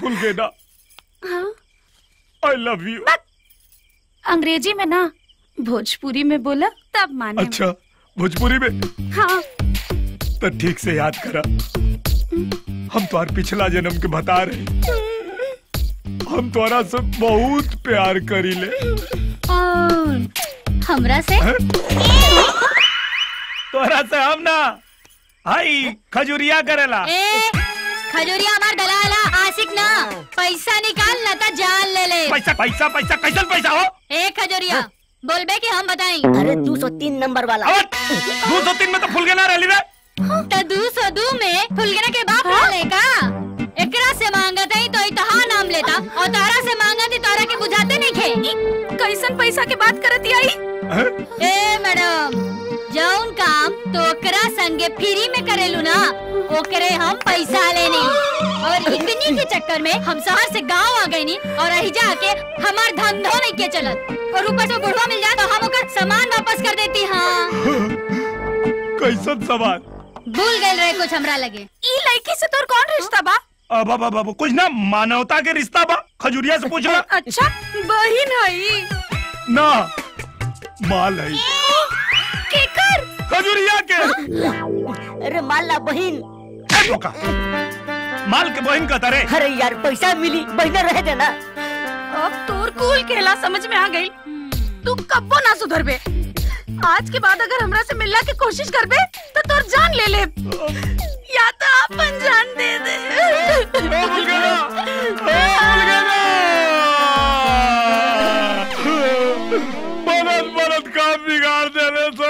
फुल गेना हाँ I love you अंग्रेजी में ना भोजपुरी में बोला तब माने अच्छा भोजपुरी में हाँ तो ठीक से याद करा हम तुम्हार पिछला जन्म के बता रहे हम तुम्हारा से बहुत प्यार करी ले और हमरा से तोरा से हम ना हाई खजुरिया करेला ए खजूरिया हमार दलाला आशिक ना पैसा निकाल ना तो जान ले ले पैसा पैसा पैसा कैसन पैसा हो ए खजूरिया बोलबे कि हम बताई अरे दो सौ तीन नंबर वाला दो सौ तीन में तो फुल गेना रही रे तो दो सौ दो में फुलगना के बाप हाँ? लेका एकरा से मांगत है तो इतहा नाम लेता और तारा से मांगत है तारा के बुझाते नहीं खे कैसन पैसा के बात करती आई ए मैडम जौन काम तो ओकरा संगे फ्री में करेलू ना ओकरे हम पैसा लेनी और इतनी के चक्कर में हम शहर से गांव आ गई नी और रही जाके हमार धंधो नहीं के चलत और ऊपर से बुढ़वा मिल जाए तो हम ओकर सामान वापस कर देती हाँ कैसन सवाल भूल गए रहे कुछ हमरा लगे ई लड़की से तोर कौन रिश्ता बा अब अब अब अब कुछ ना मानवता के रिश्ता बा खजुरिया से पूछना अच्छा बहिन हई ना माल है केकर खजुरिया के अरे माला बहन ए, धोखा। माल के बहन का तरे अरे यार पैसा मिली बहना रह देना अब तोर कूल खेला समझ में आ गई तू कब्बो ना सुधरबे आज के बाद अगर हमरा से मिलना की कोशिश करबे तो तोर जान ले ले या तो अपन जान दे दे बनत बनत काम बिगाड़ देने से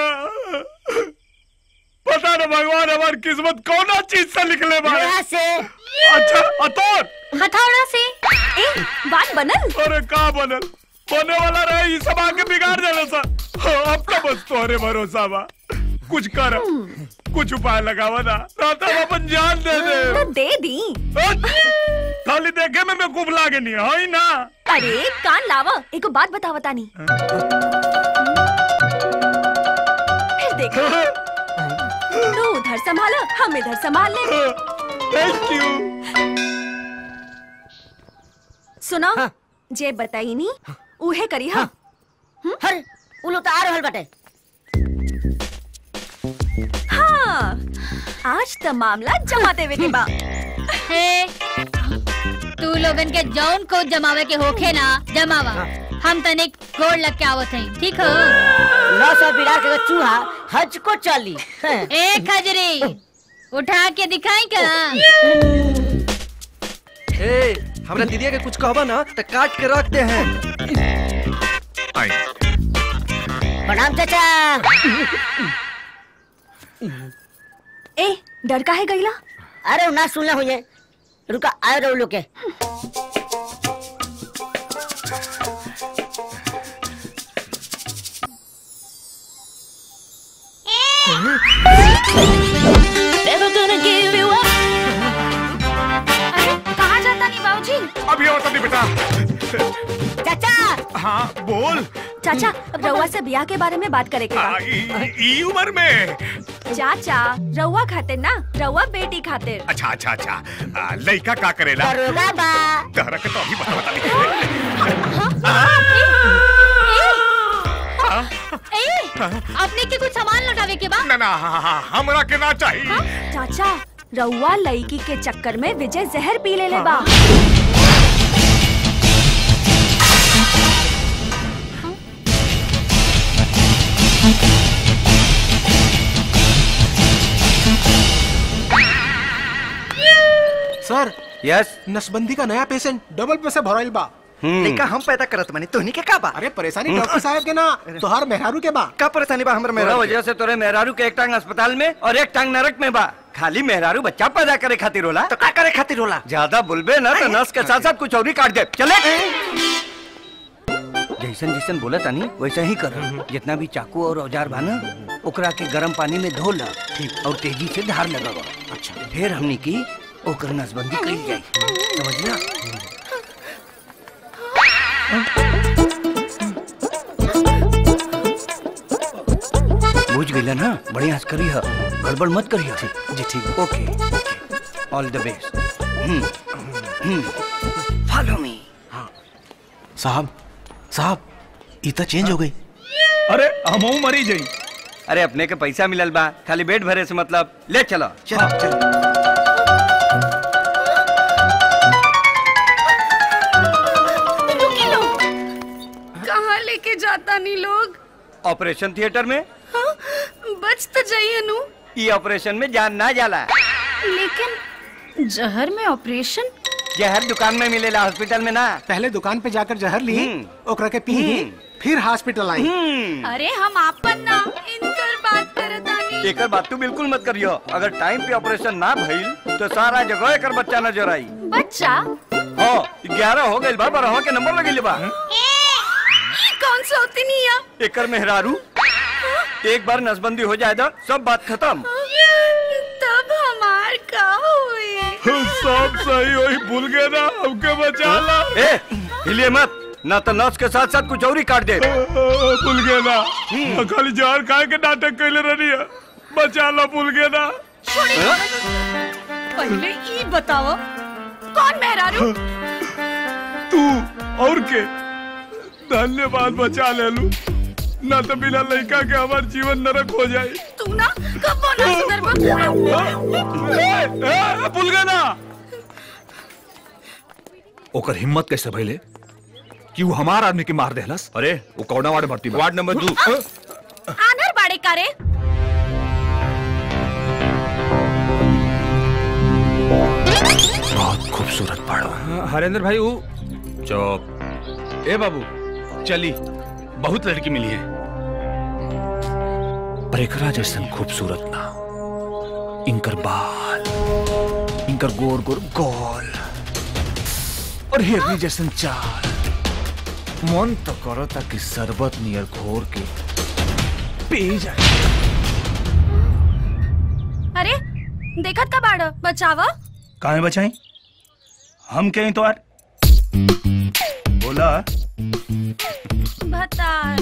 पता न भगवान हमारी किस्मत कौन चीज से निकले बारे यहाँ से अच्छा अतोर हथौड़ा से ए बात बनल अरे का बनल बने वाला रहे ये सब आके बिगाड़ देने से हाँ, अब तो बस तोहरे भरोसा बा कुछ कर कुछ उपाय लगावा ना ना तो हम अपन जान दे दे तो दे दी खाली देखे में मैं कुब लागे नहीं है ना अरे कान लावा एको बात बतावा तानी फिर देख तू उधर संभाला हम इधर संभाल ले थैंक यू सुनो जे बताई नी उहे करी हा हर उ लोग तो आ रहल बाटे हाँ आज तो मामला जमा देवे के बा हे तू लोगन के जौन को जमावे के होखे ना जमावा हम तनिक गोड़ लग के आवत हई ठीक हो नौ सौ बिरार के चूहा हज को चली ए खजरी उठा के दिखाई का ए हमरा दीदिया के कुछ कहबा ना तो काट के रखते हैं प्रणाम चाचा ए डर का है गईला अरे ना सुनना हुई रुका आए रहो लोग के Never gonna give you up. अरे कहाँ जाता नहीं बाबूजी अभी और तभी बेटा चाचा हाँ बोल चाचा रउआ से ब्याह के बारे में बात करे के बा आ, ई ई उम्र में चाचा रउआ खातिर ना रउआ बेटी खातिर अच्छा अच्छा अच्छा आ, लड़का का करेला दरोगा बा तहरा के तो अभी बता बता ए अपने के कुछ सामान लौटावे के बा ना ना हाँ, हाँ, हमरा के ना चाहिए चाचा रउआ लड़की के चक्कर में विजय जहर पी ले ले बा सर यस नसबंदी का नया पेशेंट डबल पैसा भराइल बा लइका हम पैदा करत मानी तोहनी के का बा अरे परेशानी डॉक्टर साहब के ना तोहार मेहरारू के बा का परेशानी बा हमर मेरा वजह से तोरे मेहरारू के एक टांग अस्पताल में और एक टांग नरक में बा खाली मेहरारू बच्चा पैदा करे खातिर होला तो का करे खातिर होला ज्यादा बोलबे ना तो नस के साथ साथ कुछ और ही काट दे चले जैसन जैसन बोला तानी वैसा ही कर जितना भी चाकू और औजार बा ना ओकरा के गर्म पानी में धो ला और तेजी से धार लगावा अच्छा फिर हमनी की ओकर नसबंदी करी जाई समझला बुझ गई ना बढ़िया से करी है गड़बड़ मत करी जी ठीक okay all the best follow me साहब साहब ई त चेंज हो गई अरे हमहू मरी जाई अरे अपने के पैसा मिलल बा खाली पेट भरे से मतलब ले चलो चलो चलो रुकी लोग कहाँ लेके जाता नहीं लोग ऑपरेशन थिएटर में हाँ, बच तो जाइए नु ये ऑपरेशन में जान ना जाला लेकिन जहर में ऑपरेशन जहर दुकान में मिलेला हॉस्पिटल में ना पहले दुकान पे जाकर जहर ली हम्म। ओकरा के पी हम्म। फिर हॉस्पिटल आई हम्म अरे हम आपन ना इनकर बात करतानी एकर बात तू बिल्कुल मत करियो अगर टाइम पे ऑपरेशन ना भइल तो सारा जगह एकर बच्चा नजर आई बच्चा हाँ ग्यारह हो गइल बा बारह के नंबर लगिल बा ये कौन सा होती नहीं है एकर मेहरारू एक बार नसबंदी हो जाए तो सब बात खत्म तब हमार का हुए सब सही वही भूल गए ना हमके बचा ला ए हिलिए मत ना तो नस के साथ साथ कुछ और ही काट दे भूल गए ना खाली जहर खाए के नाटक कैले रही है बचा ला भूल गए ना पहले ई बताओ कौन मेहरारू तू और के धन्यवाद बचा ले लू ना तो बिना लड़का के हमार जीवन नरक हो जाए तू ना कब ना सुधरबा भूल गए ना ओकर हिम्मत कैसे भइले कि वो हमार आदमी के मार देहलस अरे वो कौना वार्ड भर्ती वार्ड नंबर दू आनर बाड़े कारे बहुत खूबसूरत पढ़ो हरेंद्र भाई वो चुप ए बाबू चली बहुत लड़की मिली है पर एकरा जैसन खूबसूरत ना इनकर बाल इनकर गोर गोर गोल और हिरनी जैसन चाल मन तो करो ताकि शरबत नियर घोर के पी जाए अरे देखत का बाड़ बचावा कहाँ बचाई हम कहीं तो यार बोला भतार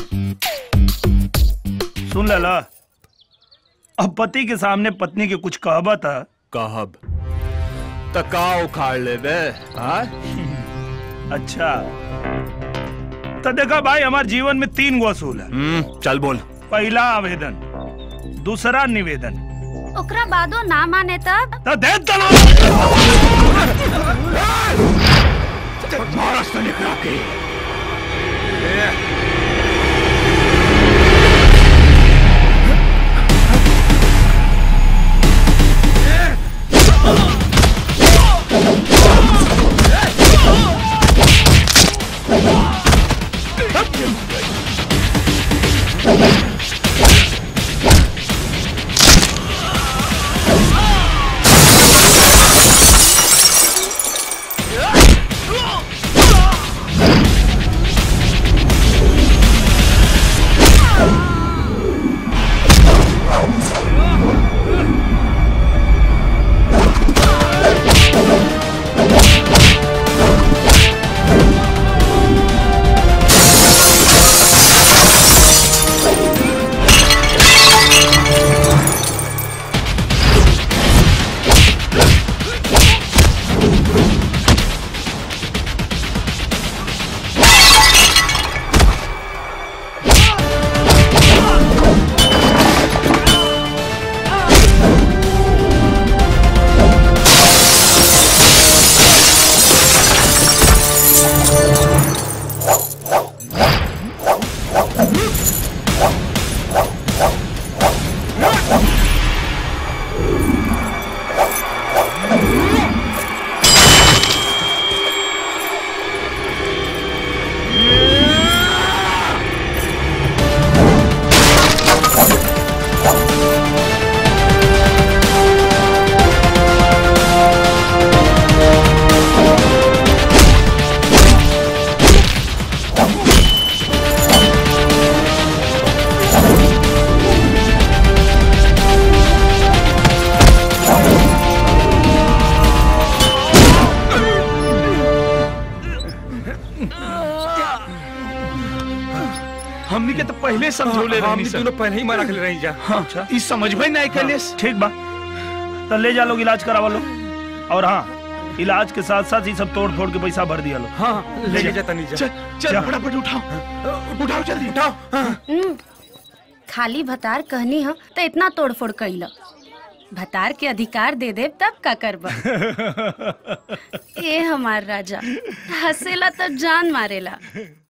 सुन लला अब पति के सामने पत्नी के कुछ कहबा था कहब तका उखाड़ ले बे हाँ अच्छा तो देखा भाई हमारे जीवन में तीन गो असूल है हम्म, चल बोल पहला आवेदन दूसरा निवेदन ओकरा बादो ना माने तब तो दे दलो महाराष्ट्र निकला के हमनी के तो पहले समझौले हाँ, रहनी हमनी सन। दोनों पहले ही मना के रही जा अच्छा ई समझ में नहीं कैले ठीक बा तो ले जा लोग इलाज करावा लो और हाँ इलाज के साथ साथ ही सब तोड़ फोड़ के पैसा भर दिया लो हाँ लेके जाता नहीं जा चल फटाफट उठाओ उठाओ जल्दी उठाओ हम्म, खाली भतार कहनी ह तो इतना तोड़फोड़ कैल भतार के अधिकार दे दे तब का करब ए हमार राजा हंसेला तब जान मारेला